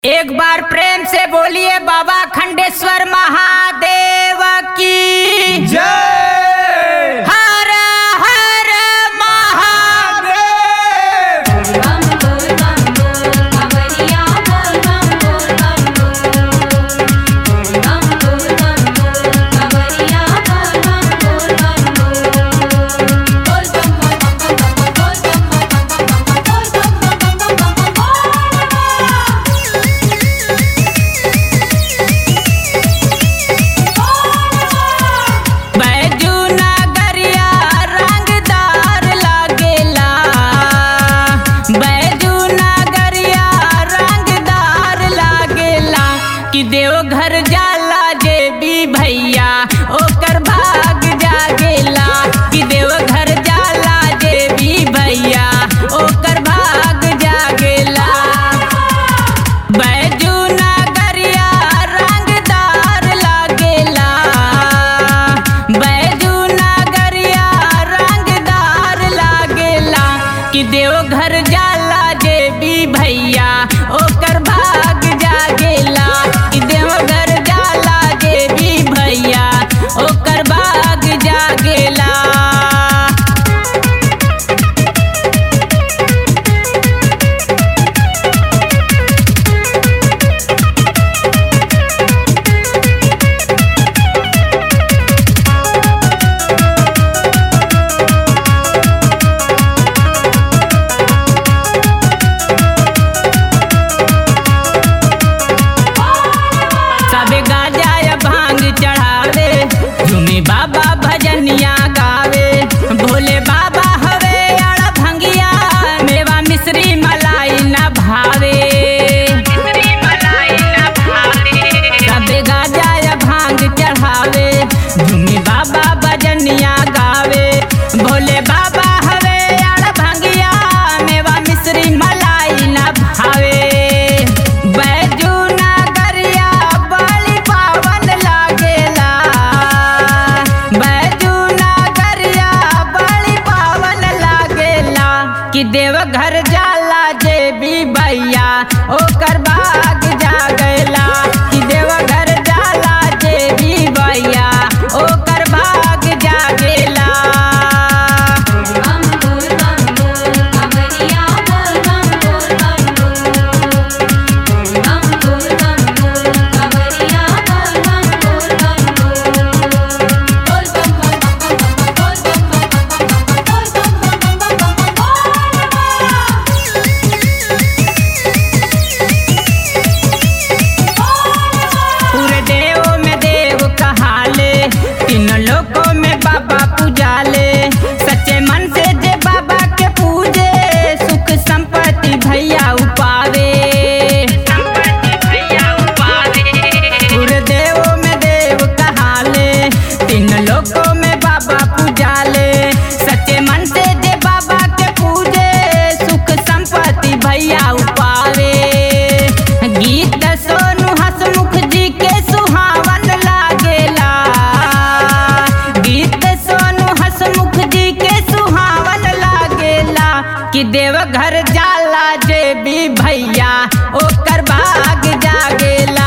एक बार प्रेम से बोलिए बाबा खंडेश्वर महादेव की जय हर हर महादेव बम बोल बम बोल खबरिया बोल बम बोल बम बोल बम बोल बम बोल खबरिया बोल बम बोल बम बोल बोल बम बोल बम बोल बम बोल बैजू नगरिया रंगदार लागेला बैजू नगरिया रंगदार लागेला कि देवघर जाला जे भी भैया ओकर भाग जागेला कि देवघर जाला जे भी भैया ओकर भाग जागेला बैजू नगरिया रंगदार लागेला बैजू नगरिया रंगदार लागेला कि देवघर जाला जे भी भैया ओकर भाग जागेला कि देवघर जाला जे भी भैया ओकर भाग जागेला सबे गाजा या भांग चढ़ावे झूमे बाबा भजनिया गावे भोले बाबा हवे अड़ भंगिया मेवा मिश्री मलाई न भावे सबे गाजा या भांग चढ़ावे झूमे बाबा भजनिया गावे भोले बाबा हवे अड़ भंगिया मेवा मिश्री मलाई न भावे बैजू नगरिया बड़ी पावन लागेला बैजू नगरिया बड़ी पावन लागेला कि देवघर जाला जे भी भैया ओकर बाग जागेला कि देवघर जाला जे भी भैया ओकर बाग जागेला बम बोल बम बोल खबरिया बोल बम बोल बम बोल बम बोल बम बोल खबरिया बोल बम बोल बम बोल बोल बम बोल बम पूरे देव में देव कहाले तीन लोकों में बाबा पूजाले सच्चे मन से जे बाबा के पूजे सुख संपत्ति भैया उपावे पूरे देव में देव कहाले तीन लोकों में बाबा पूजाले सच्चे मन से जे बाबा के पूजे सुख संपत्ति भैया उपावे गीत सोनू हसमुख जी के सुहावन लागेला गीत सोनू हसमुख जी के सुहावन लागेला कि देवघर जाला जे भी भैया ओकर भाग जागेला